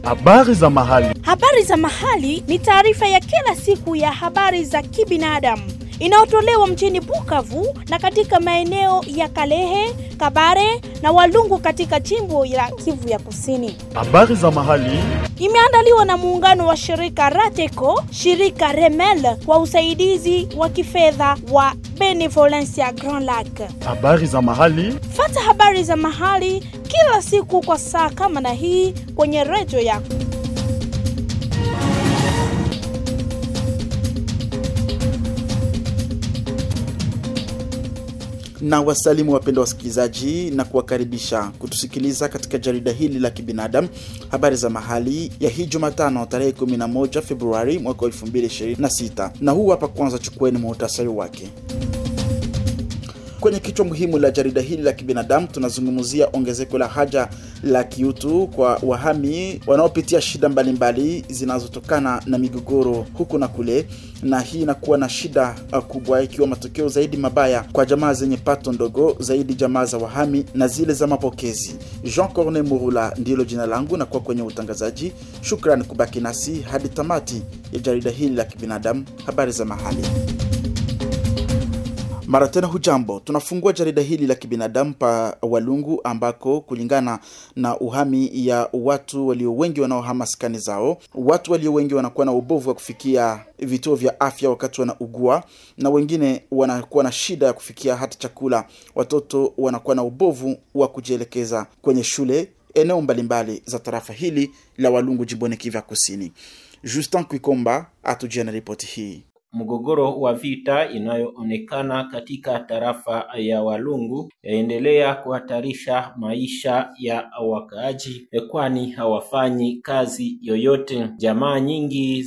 Habari za mahali. Habari za mahali ni taarifa ya kila siku ya habari za kibinadamu inayotolewa mjini Bukavu na katika maeneo ya Kalehe, Kabare na Walungu katika jimbo la Kivu ya Kusini. Habari za mahali. Imeandaliwa na muungano wa shirika Rateco, shirika Remel kwa usaidizi wa kifedha wa Benevolencia Grand Lac. Habari za mahali. Fata habari za mahali kila siku kwa saa kama na hii kwenye redio yako. na wasalimu wapendwa wasikilizaji na kuwakaribisha kutusikiliza katika jarida hili la kibinadamu habari za mahali ya hii Jumatano tarehe 11 Februari mwaka 2026, na huu hapa kwanza, chukueni muhtasari wake. Kwenye kichwa muhimu la jarida hili la kibinadamu tunazungumzia ongezeko la haja la kiutu kwa wahami wanaopitia shida mbalimbali zinazotokana na migogoro huku na kule, na hii inakuwa na shida kubwa, ikiwa matokeo zaidi mabaya kwa jamaa zenye pato ndogo zaidi, jamaa za wahami na zile za mapokezi. Jean Corne Murula ndilo jina langu na kuwa kwenye utangazaji. Shukrani kubaki nasi hadi tamati ya jarida hili la kibinadamu, habari za mahali. Mara tena hujambo, tunafungua jarida hili la kibinadamu pa Walungu ambako kulingana na uhami ya watu walio wengi wanaohama skani zao, watu walio wengi wanakuwa na ubovu wa kufikia vituo vya afya wakati wanaugua, na wengine wanakuwa na shida ya kufikia hata chakula. Watoto wanakuwa na ubovu wa kujielekeza kwenye shule eneo mbalimbali za tarafa hili la Walungu jimboni Kivu Kusini. Justin Kwikomba atujia na ripoti hii. Mgogoro wa vita inayoonekana katika tarafa ya Walungu yaendelea kuhatarisha maisha ya wakaaji, kwani hawafanyi kazi yoyote. Jamaa nyingi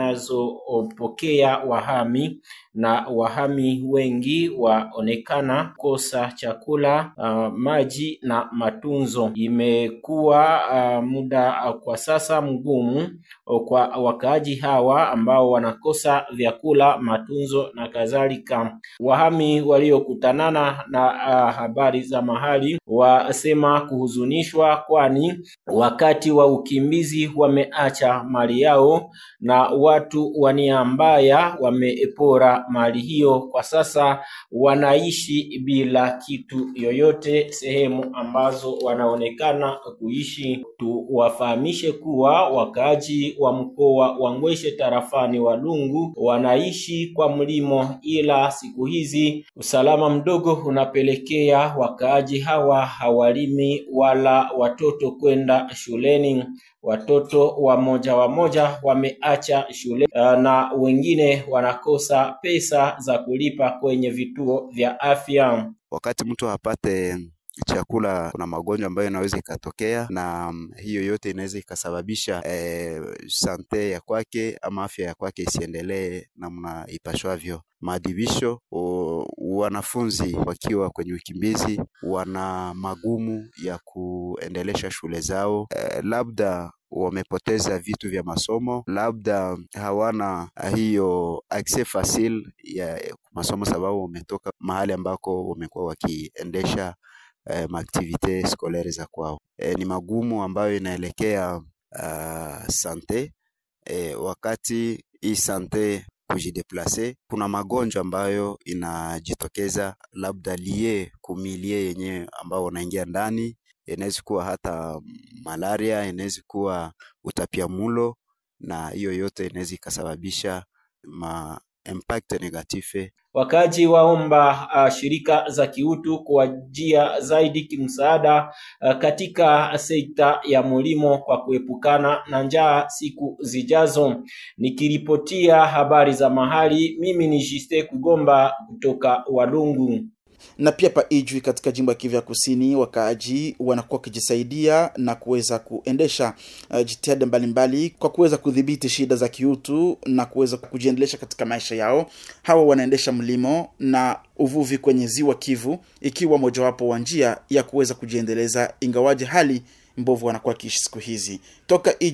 zinazopokea wahami na wahami wengi waonekana kosa chakula, uh, maji na matunzo. Imekuwa uh, muda uh, kwa sasa mgumu kwa wakaaji hawa ambao wanakosa vyakula, matunzo na kadhalika. Wahami waliokutanana na uh, habari za mahali wasema kuhuzunishwa, kwani wakati wa ukimbizi wameacha mali yao na watu wa nia mbaya wamepora mali hiyo. Kwa sasa wanaishi bila kitu yoyote sehemu ambazo wanaonekana kuishi. Tuwafahamishe kuwa wakaaji wa mkoa wa Ngweshe tarafani Walungu wanaishi kwa mlimo, ila siku hizi usalama mdogo unapelekea wakaaji hawa hawalimi wala watoto kwenda shuleni. Watoto wamoja wamoja wameacha shule na wengine wanakosa pesa za kulipa kwenye vituo vya afya. Wakati mtu hapate chakula, kuna magonjwa ambayo inaweza ikatokea, na hiyo yote inaweza ikasababisha eh, sante ya kwake ama afya ya kwake isiendelee namna ipashwavyo. Maadhibisho, wanafunzi wakiwa kwenye ukimbizi wana magumu ya kuendelesha shule zao, eh, labda wamepoteza vitu vya masomo, labda hawana hiyo access facile ya masomo, sababu wametoka mahali ambako wamekuwa wakiendesha eh, maaktivite scolaire za kwao. Eh, ni magumu ambayo inaelekea uh, sante eh, wakati hii sante kujideplace, kuna magonjwa ambayo inajitokeza labda lie kumilie yenyewe ambao wanaingia ndani inaweza kuwa hata malaria, inaweza kuwa utapiamulo, na hiyo yote inaweza ikasababisha ma impact negative. Wakaji waomba uh, shirika za kiutu kuwajia zaidi kimsaada uh, katika sekta ya mulimo kwa kuepukana na njaa siku zijazo. Nikiripotia habari za mahali, mimi ni Jiste Kugomba kutoka Walungu na pia pa Ijwi katika jimbo ya Kivu ya Kusini, wakaaji wanakuwa wakijisaidia na kuweza kuendesha uh, jitihada mbalimbali kwa kuweza kudhibiti shida za kiutu na kuweza kujiendelesha katika maisha yao. Hawa wanaendesha mlimo na uvuvi kwenye ziwa Kivu, ikiwa mojawapo wa njia ya kuweza kujiendeleza, ingawaje hali mbovu wanakuwa kiishi siku hizi. Toka Ijwi,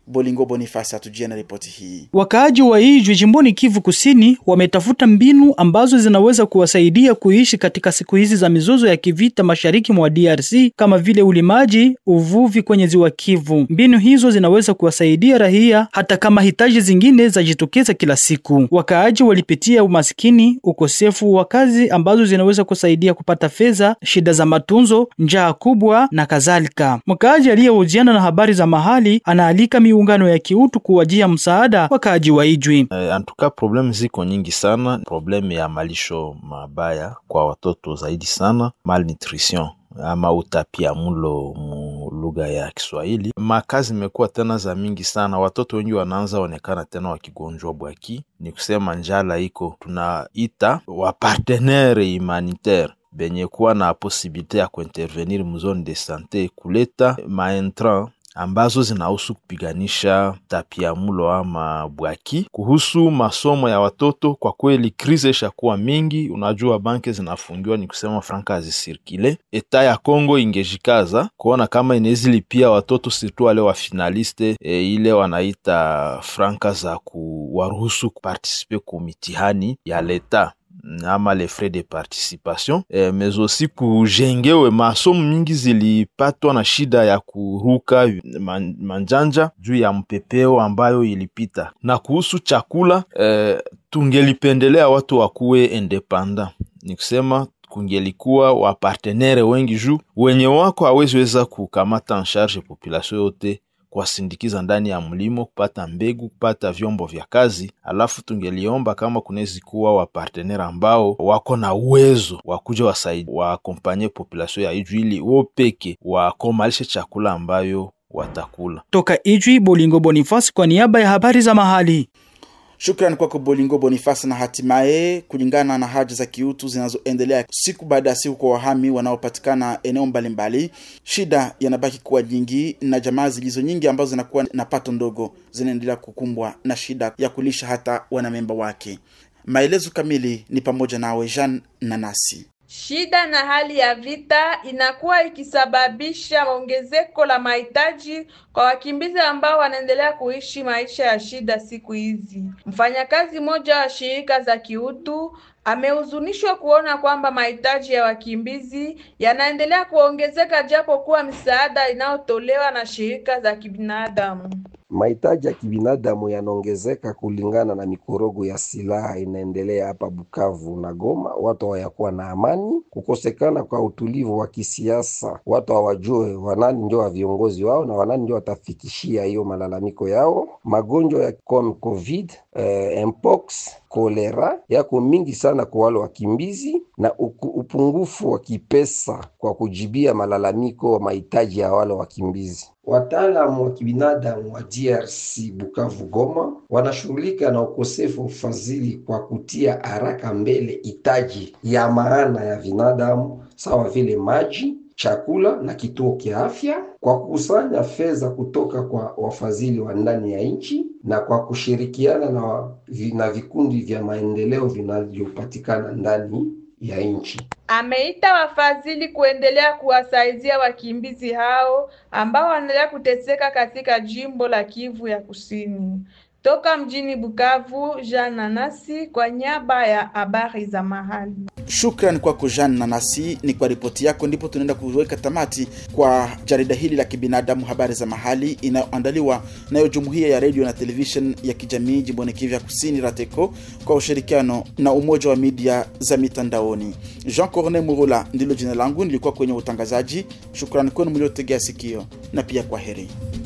Bolingo Bonifasi atujia na ripoti hii. Wakaaji wa Ijwi jimboni Kivu Kusini wametafuta mbinu ambazo zinaweza kuwasaidia kuishi katika siku hizi za mizozo ya kivita mashariki mwa DRC kama vile ulimaji, uvuvi kwenye ziwa Kivu. Mbinu hizo zinaweza kuwasaidia raia hata kama hitaji zingine zajitokeza kila siku. Wakaaji walipitia umaskini, ukosefu wa kazi ambazo zinaweza kusaidia kupata fedha, shida za matunzo, njaa kubwa na kadhalika. Mkaaji aliyehojiana na habari za mahali anaalika miungano ya kiutu kuwajia msaada wakaaji wa Ijwi. Eh, antuka problem ziko nyingi sana. Problem ya malisho mabaya kwa watoto zaidi sana, malnutrition ama utapia mulo mu lugha ya Kiswahili. Makazi imekuwa tena za mingi sana, watoto wengi wanaanza onekana tena wakigonjwa bwaki, ni kusema njala iko. Tunaita wapartenere humanitaire benye kuwa na posibilite ya kuintervenir mu zone de sante kuleta maentran ambazo zinahusu kupiganisha tapiamulo ama bwaki. Kuhusu masomo ya watoto, kwa kweli krize ishakuwa mingi. Unajua banke zinafungiwa, ni kusema franka hazisirkile. Eta ya Kongo ingejikaza kuona kama inawezi lipia watoto sirtu wale wa finaliste e, ile wanaita franka za kuwaruhusu kupartisipe ku mitihani ya leta ama les frais de participation eh, mais aussi kujengewe masomo mingi zilipatwa na shida ya kuruka man, manjanja juu ya mpepeo ambayo ilipita. Na kuhusu chakula eh, tungelipendelea watu wakuwe independant, ni kusema kungelikuwa wapartenere wengi juu wenye wako haweziweza kukamata en charge population yote kuwasindikiza ndani ya mlimo, kupata mbegu, kupata vyombo vya kazi. Alafu tungeliomba kama kunawezi kuwa wapartenere ambao wako na uwezo wa kuja wasaidi waakompanye population ya Ijwi ili wo peke wakomalishe chakula ambayo watakula. Toka Ijwi, Bolingo Bonifasi kwa niaba ya habari za mahali. Shukrani kwako Bolingo Bonifasi. Na hatimaye, kulingana na haja za kiutu zinazoendelea siku baada ya siku kwa wahami wanaopatikana eneo mbalimbali, shida yanabaki kuwa nyingi, na jamaa zilizo nyingi ambazo zinakuwa na pato ndogo zinaendelea kukumbwa na shida ya kulisha hata wanamemba wake. Maelezo kamili ni pamoja nawe Jean Nanasi. Shida na hali ya vita inakuwa ikisababisha ongezeko la mahitaji kwa wakimbizi ambao wanaendelea kuishi maisha ya shida siku hizi. Mfanyakazi mmoja wa shirika za kiutu amehuzunishwa kuona kwamba mahitaji ya wakimbizi yanaendelea kuongezeka japo kuwa misaada inayotolewa na shirika za kibinadamu. Mahitaji ya kibinadamu yanaongezeka kulingana na mikorogo ya silaha inaendelea hapa Bukavu na Goma. Watu hawayakuwa na amani, kukosekana kwa utulivu wa kisiasa, watu hawajue wanani ndio wa viongozi wao na wanani ndio watafikishia hiyo malalamiko yao. Magonjwa ya kom covid eh, mpox kolera yako mingi sana kwa wale wakimbizi na uku, upungufu wa kipesa kwa kujibia malalamiko wa mahitaji ya wale wakimbizi. Wataalamu wa kibinadamu wa DRC Bukavu Goma wanashughulika na ukosefu wa ufadhili kwa kutia haraka mbele hitaji ya maana ya binadamu sawa vile maji, chakula na kituo kia afya kwa kukusanya fedha kutoka kwa wafadhili wa ndani ya nchi na kwa kushirikiana na, na vikundi vya maendeleo vinavyopatikana ndani ya nchi. Ameita wafadhili kuendelea kuwasaidia wakimbizi hao ambao wanaendelea kuteseka katika jimbo la Kivu ya Kusini. Toka mjini Bukavu, Jean Nanasi kwa niaba ya habari za mahali. Shukran kwako Jean Nanasi, ni kwa ripoti yako ndipo tunaenda kuweka tamati kwa jarida hili la kibinadamu, habari za mahali, inayoandaliwa nayo jumuiya ya redio na television ya kijamii jimboni Kivu ya Kusini, RATECO, kwa ushirikiano na umoja wa media za mitandaoni. Jean Corne Murula ndilo jina langu, nilikuwa kwenye utangazaji. Shukrani kwenu mliotegea sikio na pia kwa heri.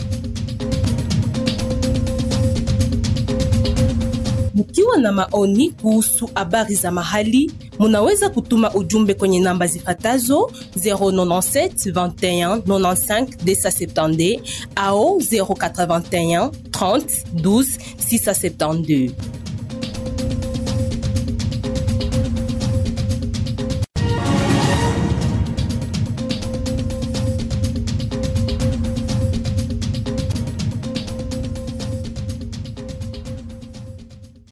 Mkiwa na maoni kuhusu habari za mahali, munaweza kutuma ujumbe kwenye namba zifatazo 097 21 95 270 au 081 30 12 672.